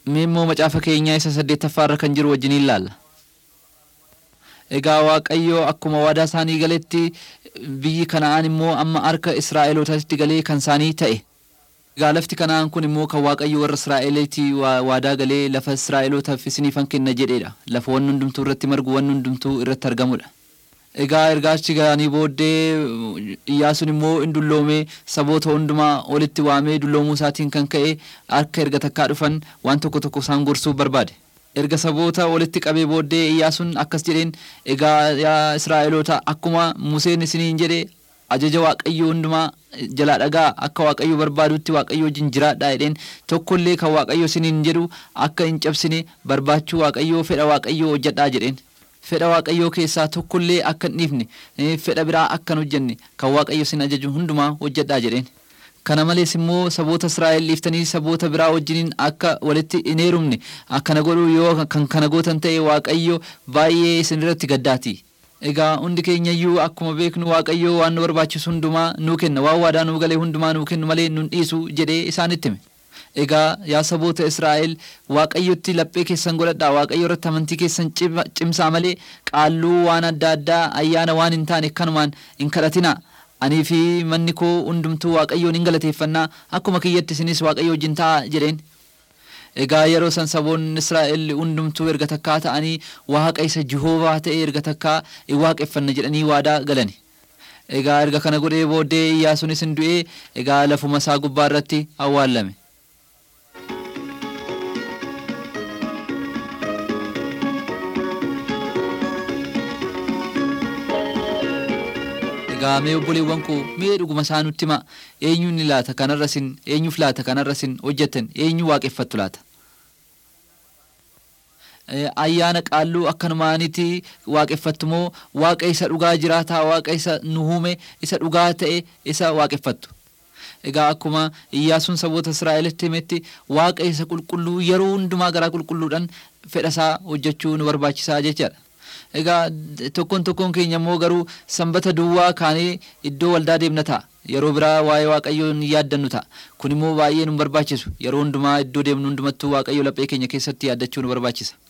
Mee immoo macaafa keenyaa isa saddeettaffaarra kan jiru wajjin ilaalla. Egaa Waaqayyo akkuma waadaa isaanii galetti biyyi Kana'aan immoo amma harka Israa'elootaatti galee kan isaanii ta'e. Egaa lafti Kana'aan kun immoo kan Waaqayyo warra Israa'eleetii waadaa galee lafa Israa'elootaaf isiniifan kenna jedheedha. Lafa wanni hundumtuu irratti margu wanni hundumtuu irratti argamudha. Egaa ergaachi ga'anii booddee Iyyaasuun immoo in dulloomee saboota hundumaa walitti waamee dulloomuu isaatiin kan ka'e harka erga takkaa dhufan waan tokko tokko isaan gorsuuf barbaade. Erga saboota walitti qabee booddee Iyyaasuun akkas jedheen egaa yaa Israa'eloota akkuma Museen isiniin jedhe ajaja Waaqayyoo hundumaa jalaa dhagaa akka Waaqayyo barbaadutti Waaqayyo wajjin jiraadhaa jedheen tokkollee kan Waaqayyo isiniin jedhu akka hin cabsine barbaachuu Waaqayyoo fedha Waaqayyoo hojjedhaa jedheen. fedha waaqayyoo keessaa tokkollee akka hin dhiifne fedha biraa akka hin hojjenne kan waaqayyo sin ajaju hundumaa hojjedhaa jedheen. Kana malees immoo saboota Israa'el dhiiftanii saboota biraa wajjiniin akka walitti hin heerumne akkana godhuu yoo kan kana gootan ta'e waaqayyo baay'ee isin irratti gaddaati. Egaa hundi keenyayyuu akkuma beeknu waaqayyo waan nu barbaachisu hundumaa nuu kenna waan waadaa nuu galee hundumaa nuu kennu malee nun dhiisu jedhee isaanitti hime. Egaa yaa saboota Israa'el waaqayyotti laphee keessan godhadhaa waaqayyo irratti amantii keessan cimsaa malee qaalluu waan adda addaa ayyaana waan hin taane kanumaan hin kadhatinaa. Anii fi manni koo hundumtuu waaqayyoon hin galateeffannaa akkuma kiyyatti isinis waaqayyo wajjin ta'a jedheen. Egaa yeroo san saboonni Israa'el hundumtuu erga takkaa ta'anii waaqa isa Jihoovaa ta'e erga takkaa hin waaqeffanna jedhanii waadaa galani. Egaa erga kana godhee booddee Iyyaasuunis hin du'ee egaa lafuma isaa gubbaa irratti awwaallame. Egaa mee obboleewwan koo mee dhuguma isaa nutti hima eenyuun ni laata kanarra sin eenyuuf laata kanarra sin hojjettan eenyu waaqeffattu laata. Ayyaana qaalluu akkanumaanitti waaqeffattu moo waaqa isa dhugaa jiraataa waaqa isa nu uume isa dhugaa ta'e isa waaqeffattu. Egaa akkuma Iyyaasuun saboota Israa'elitti himetti waaqa isa qulqulluu yeroo hundumaa garaa qulqulluudhaan fedhasaa hojjechuu nu barbaachisaa jechaadha. Egaa tokkoon tokkoon keenya immoo garuu sanbata duwwaa kaanee iddoo waldaa deemna ta'a. Yeroo biraa waa'ee waaqayyoo ni yaaddannu ta'a. Kun immoo baay'ee nu barbaachisu. Yeroo hundumaa iddoo deemnu hundumattuu waaqayyo laphee keenya keessatti yaaddachuu nu barbaachisa.